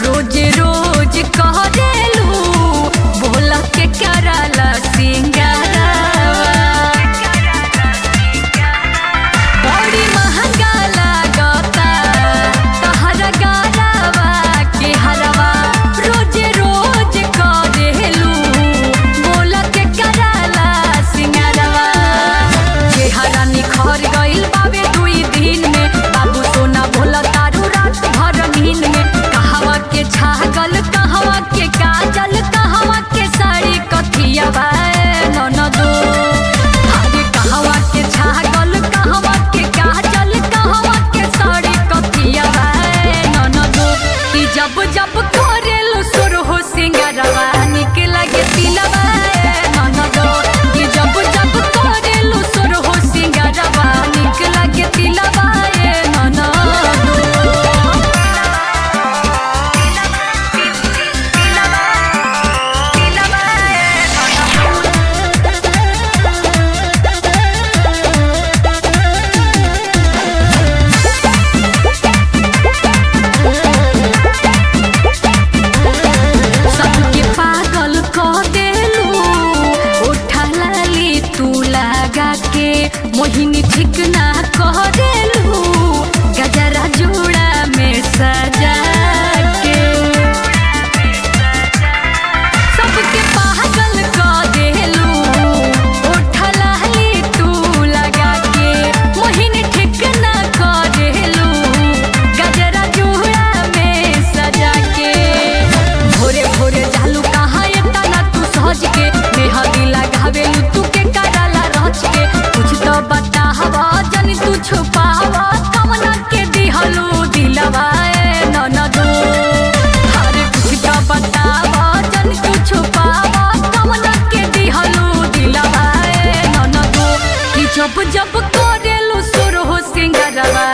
रोज रोज कहरेलू बोला के कराला सिंगारावा बड़ी महंगा लागता तहरा गारावा के हरवा रोज रोज करेलू बोला के कराला सिंगारवा चेहरा निखर गइल बाबे दुई दिन में बाबू सोना भोला तारू रात भर नींद में कहवा के छागल कहवा के काजल कहवा के साड़ी कथिया ननदो अरे कहवा के छागल कहवा के काजल कहवा के साड़ी कथिया ननदो कि जब जब करेलो सुर हो सिंगारवा निक लगे तिलवा ननदो कि जब जब करेलो सुर हो सिंगारवा निक लगे तिलवा सबके पागल कह देलू उठा लाली तू लगा के मोहिनी ठीक ना कह देलू गजरा जोड़ा में सजा के सबके पागल कह देलू उठा लाली तू लगा के मोहिनी ठीक ना कह देलू गजरा जोड़ा में सजा के भोरे भोरे जालू कहाँ एतना तू सहज के मेहंदी लगावेलू तू के कराला रच के कुछ तो बतावा जनी तू छुपावा कमना के दिहलू दिलवा ए ननदो अरे कुछ तो बतावा जनी तू छुपावा कमना के दिहलू दिलवा ए ननदो कि जब जब करेलू सुर हो सिंगरवा